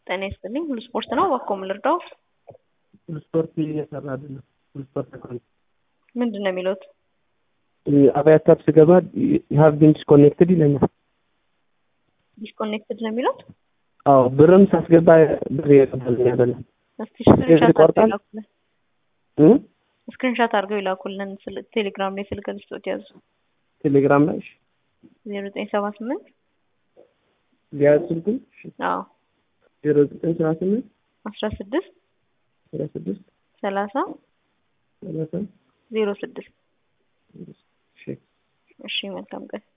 ጤና ይስጥልኝ። ሁሉ ስፖርት ነው። እባክዎ ምን ልርዳው? ሁሉ ስፖርት እየሰራ አይደለም። ሁሉ ስፖርት አካውንት ምንድን ነው የሚሉት? አብያታር ስገባ ሀቭ ቢን ዲስኮኔክትድ ይለኛል። ዲስኮኔክትድ ነው የሚሉት? አዎ ብርም ሳስገባ ብር የቀበለኝ አይደለም። እስቲ ስክሪንሻት አድርገው ይቆርጣል? ይላኩልን። እ? ስክሪንሻት አድርገው ይላኩልን። ስል- ቴሌግራም ላይ ስልክ ልስጦት ያዙ። ቴሌግራም ላይ እሺ፣ ዜሮ ዘጠኝ ሰባ ስምንት ሊያዝ ስልኩን አዎ ዜሮ ዘጠኝ ሰባ ስምንት አስራ ስድስት አስራ ስድስት ሰላሳ ሰላሳ ዜሮ ስድስት እሺ እሺ መልካም ቀን